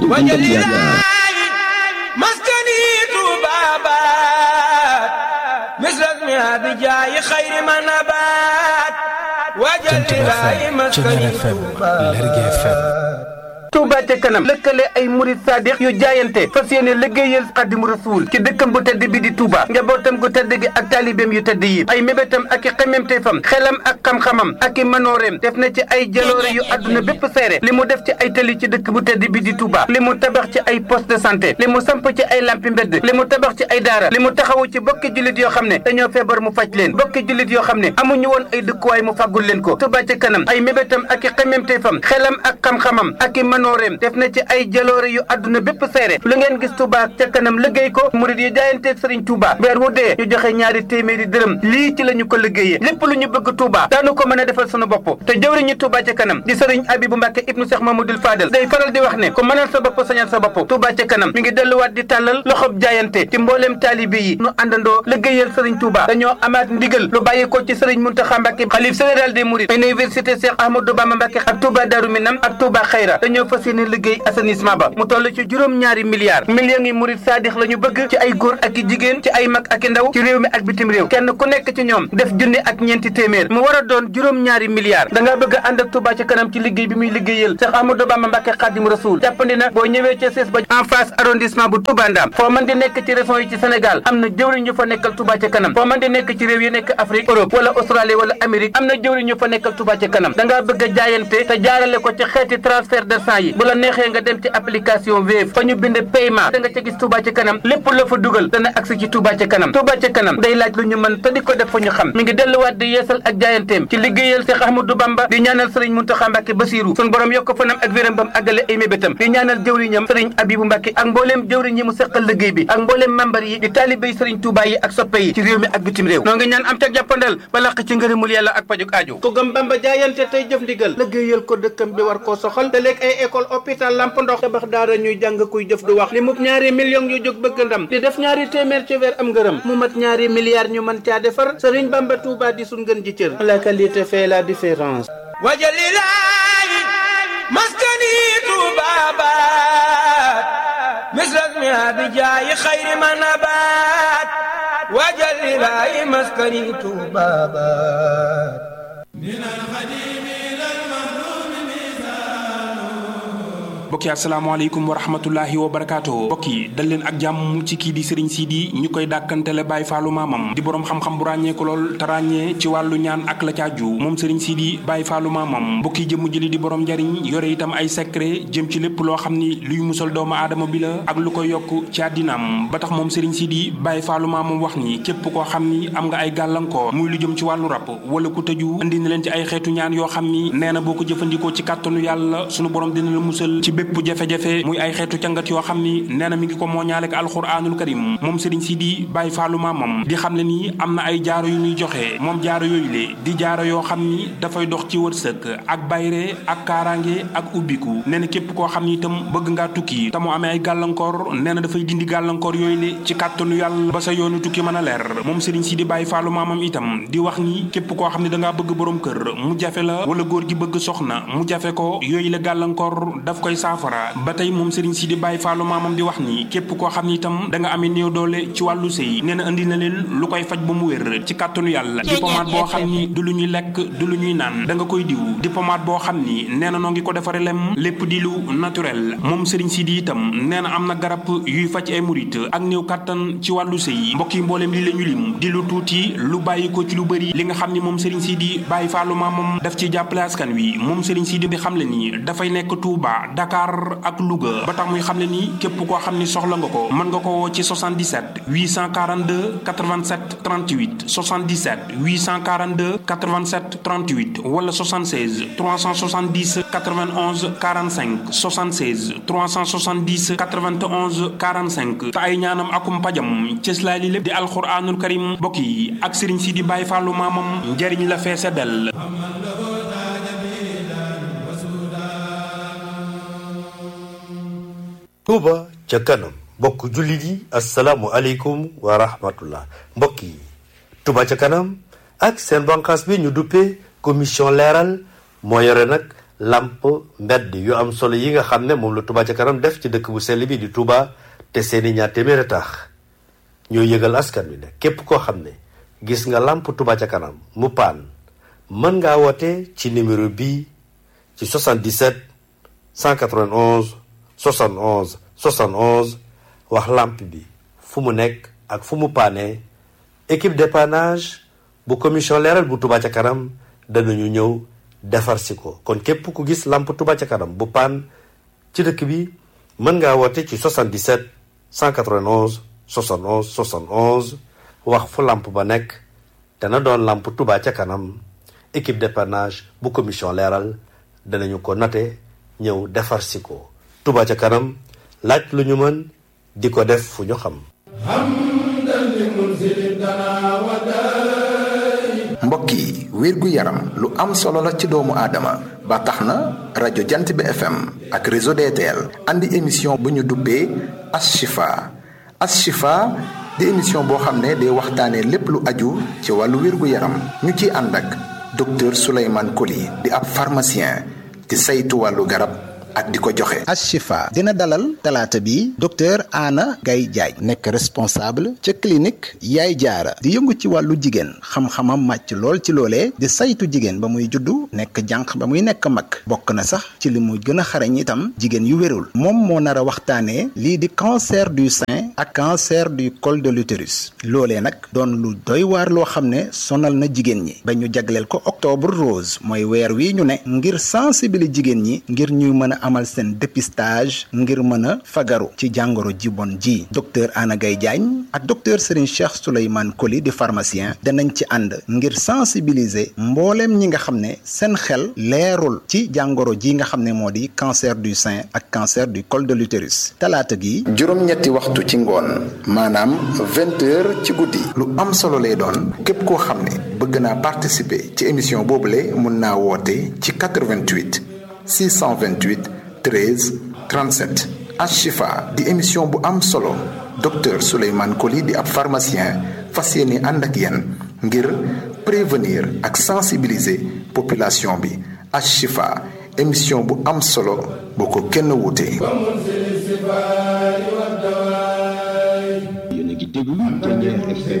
buntu buntu yaakaar maskani tubabat misras mi abijaayi xayri ma nabat wajal ilaahi maskani tubabat Touba ca kanam lëkkale ay murid sadiq yu jaayante fas yéene liggéeyal Xaadimu Rasuul ci dëkkam bu tedd bi di Touba njabootam gu tedd gi ak taalibeem yu tedd yi ay mébétam ak i xememteefam xelam ak xam-xamam ak i manooreem def na ci ay jaloore yu àdduna bépp seere li mu def ci ay tali ci dëkk bu tedd bi di Touba li mu tabax ci ay poste de santé li mu samp ci ay lampi mbedd li mu tabax ci ay daara li mu taxawu ci bokki jullit yoo xam ne dañoo feebar mu faj leen bokki jullit yoo xam ne amuñu woon ay dëkkuwaay mu fàggul leen ko Touba ca kanam ay mébétam ak i xememteefam xelam ak xam-xamam ak i manooreem def na ci ay jaloore yu àdduna bépp seere lu ngeen gis Touba ca kanam liggéey ko murid yi jaayanteeg Sëriñ Touba weer wu dee ñu joxe ñaari téeméeri dërëm lii ci la ñu ko liggéeyee lépp lu ñu bëgg Touba daanu ko mën a defal sunu bopp te jëwriñu Touba ca kanam di Sëriñ Abibu Mbàkke ibnu Cheikh Mamadou Fadel day faral di wax ne ku mënal sa bopp sañal sa bopp Touba ca kanam mi ngi delluwaat di tàllal loxob jaayante ci mbooleem taalibe yi nu àndandoo liggéeyal Sëriñ Touba dañoo amaat ndigal lu bàyyi ko ci Sëriñ Muntaxa Mbàkke xalif général des mourides université Cheikh Ahmadou Bamba Mbàkke ak Touba Darou Minam ak Touba Xayra dañoo fas yéene liggéey assainissement ba mu toll ci juróom ñaari milliards millions yi murid saadix la ñu bëgg ci ay góor ak i jigéen ci ay mag ak i ndaw ci réew mi ak bitim réew kenn ku nekk ci ñoom def junni ak ñeenti téeméer mu war a doon juróom ñaari milliards da ngaa bëgg a ànd ak Touba ci kanam ci liggéey bi muy liggéeyal Cheikh Ahmadou Bamba Mbàkke Xaadimu Rasuul jàppandi na boo ñëwee ca sees ba en face arrondissement bu Touba Ndam foo mën di nekk ci région yi ci Sénégal am na jëwriñ ñu fa nekkal Touba ci kanam foo mën di nekk ci réew yi nekk Afrique Europe wala Australie wala Amérique am na jëwriñ ñu fa nekkal Touba ci kanam da ngaa bëgg a jaayante te jaarale ko ci xeeti transfert d'argent yi bu la neexee nga dem ci application Wave fa ñu bind paiement da nga ca gis Touba ci kanam lépp la fa dugal dana agsi ci Touba ci kanam Touba ci kanam day laaj lu ñu mën te di ko def fa ñu xam mi ngi delluwaat di yeesal ak jaayanteem ci liggéeyal Cheikh Ahmadou Bamba di ñaanal Sëriñ Muntaxa Mbàkke Basiru sun borom yokk fanam ak wéram bam àggale ay mébétam di ñaanal jëwriñam Sëriñ Abibu Mbàkke ak mbooleem jëwriñ yi mu seqal liggéey bi ak mbooleem membar yi di taalibé yi Sëriñ Touba yi ak soppe yi ci réew mi ak bitim réew noo ngi ñaan am ca jàppandal ba laq ci ngërëmul yàlla ak pajuk aajo ku gëm Bamba jaayante tey jëf ndigal liggéeyal ko dëkkam bi war koo soxal te léeg ay école hôpital lamp ndox tabax daara ñuy jàng kuy jëf du wax li mub ñaari millions yu jóg bëgg ndam di def ñaari téeméer ci weer am ngërëm mu mat ñaari milliards ñu mën caa defar Sëriñ Bamba Touba di sun ngën ji cër la qualité fait la différence wajalilaayi maskani tubabat misras mi abijaayi xayri ma nabat wajalilaayi maskani tubabat mbokk yi asalaamaaleykum wa rahmatullahi wa barakaatu mbokk yi dal leen ak jàmm ci kii di Serigne Sidi ñu koy dàkkantele Baye Fallou maamam di boroom xam-xam bu ràññee ko lool te ràññee ci wàllu ñaan ak la caaju moom Serigne Sidi Baye Fallou maamam mbokk yi jëmm jëli di boroom njariñ yore itam ay secret jëm ci lépp loo xam ni luy musal doomu aadama bi la ak lu koy yokk ci àddinaam ba tax moom Serigne Sidi Baye Fallou maamam wax ni képp koo xam ni am nga ay gàllankoor muy lu jëm ci wàllu rab wala ku tëju indi na leen ci ay xeetu ñaan yoo xam ni nee na boo ko jëfandikoo ci kàttanu yàlla sunu borom dina la musal ci bépp jafe-jafe muy ay xeetu cangat yoo xam ni nee na mi ngi ko mooñaale ak alxuraanul karim moom Serigne Sidi Baye Fallou maamam di xam ne ni am na ay jaaro yu muy joxe moom jaaro yooyu le di jaaro yoo xam ni dafay dox ci wërsëg ak bayre ak kaaraange ak ubbiku nee na képp koo xam ni itam bëgg ngaa tukki te mu amee ay gàllankoor nee na dafay dindi gàllankoor yooyu le ci kàttanu yàlla ba sa yoonu tukki mën a leer moom Serigne Sidi Baye Fallou maamam itam di wax ni képp koo xam ni dangaa bëgg borom kër mu jafe la wala góor gi bëgg soxna mu jafe ko yooyu la gàllankoor daf koy saafara ba tey moom Serigne Sidi Baye Fallou maamam di wax ni képp koo xam ni itam da nga amee néew doole ci wàllu sëy nee na indi na leen lu koy faj ba mu wér ci kàttanu yàlla di pommade boo xam ni du lu ñuy lekk du lu ñuy naan da nga koy diw di pommade boo xam ni nee na noo ngi ko defare lem lépp di lu naturel moom Serigne Sidi itam nee na am na garab yuy faj ay murit ak néew kàttan ci wàllu sëy mbokk yi mbooleem li la ñu lim di lu tuuti lu bàyyi ko ci lu bëri li nga xam ni moom Serigne Sidi Baye Fallou maamam daf ci jàppale askan wi moom Serigne Sidi di xam le ni dafay nekk Touba Dakar ak Louga ba tax muy xam ne ni képp koo xam ni soxla nga ko mën nga ko woo ci 77 842 87 38 77 842 87 38 wala 76 370 91 45 76 370 91 45 te ay ñaanam akum pajam cëslaay li lépp di alxuraanul karim mbokk yi ak Serigne Sidi Baye Fallou maamam njëriñ la feese dell Touba ca kanam mbokk jullit yi asalaamu aleykum wa rahmatullah mbokk yi Touba ca kanam ak seen banqaas bi ñu duppee commission leeral moo yore nag lamp mbedd yu am solo yi nga xam ne moom la Touba ca kanam def ci dëkk bu sell bi di Touba te seeni ñaar téeméer a tax ñoo yëgal askan wi ne képp koo xam ne gis nga lamp Touba ca kanam mu paan mën ngaa woote ci numéro bii ci 77 191 71 71 wax lamp bi fu mu nekk ak fu mu paane équipe dépannage bu commission leeral bu Touba ca kanam danañu ñëw defar si ko kon képp ku gis lamp Touba ca kanam bu paan ci dëkk bi mën ngaa woote ci 77 191 71 71 wax fu lamp ba nekk dana doon lamp Touba ca kanam équipe dépannage bu commission leeral danañu ko note ñëw defar si ko Touba ca kanam laaj lu ñu mën di ko def fu ñu xam mbokk yi wérgu yaram lu am solo la ci doomu aadama ba tax na rajo jant bi fm ak réseau DTL andi émission bu ñu duppee Ashifa Ashifa di émission boo xam ne day waxtaanee lépp lu aju ci wàllu wérgu yaram ñu ciy ànd ak docteur Souleymane Coly di ab pharmacien di saytu wàllu garab ak di ko joxe. Ashifa dina dalal talaata bi docteur Anna Gaye Diagne nekk responsable ca clinique Yaay Jaara di yëngu ci wàllu jigéen xam-xamam màcc lool ci loolee di saytu jigéen ba muy juddu nekk jànq ba muy nekk mag bokk na sax ci li mu gën a xarañ itam jigéen yu wérul moom moo nar a waxtaanee lii di cancer du sein ak cancer du col de l'utérus loolee nag doon lu doy waar loo xam ne sonal na jigéen ñi ba ñu jagleel ko octobre rose mooy weer wi ñu ne ngir sensibiliser jigéen ñi ngir ñuy mën a amal seen dépistage ngir mën a fagaru ci jàngoro ji bon ji docteur Anna Gaye Diagne ak docteur Serigne Cheikh Souleymane Coly di pharmacien danañ ci ànd ngir sensibiliser mbooleem ñi nga xam ne seen xel leerul ci jàngoro ji nga xam ne moo di cancer du sein ak cancer du col de l'utérus talaata gi juróom-ñetti waxtu ci ngoon maanaam vingt heures ci guddi lu am solo lay doon képp koo xam ne bëgg naa participer ci émission boobule mun naa woote ci 88 628 13 37 Ashifa di émission bu am solo docteur Souleymane Coly di ab pharmacien fas yéene ànd ak yéen ngir prévenir ak sensibiliser population bi Ashifa émission bu am solo boo ko kenn wuute.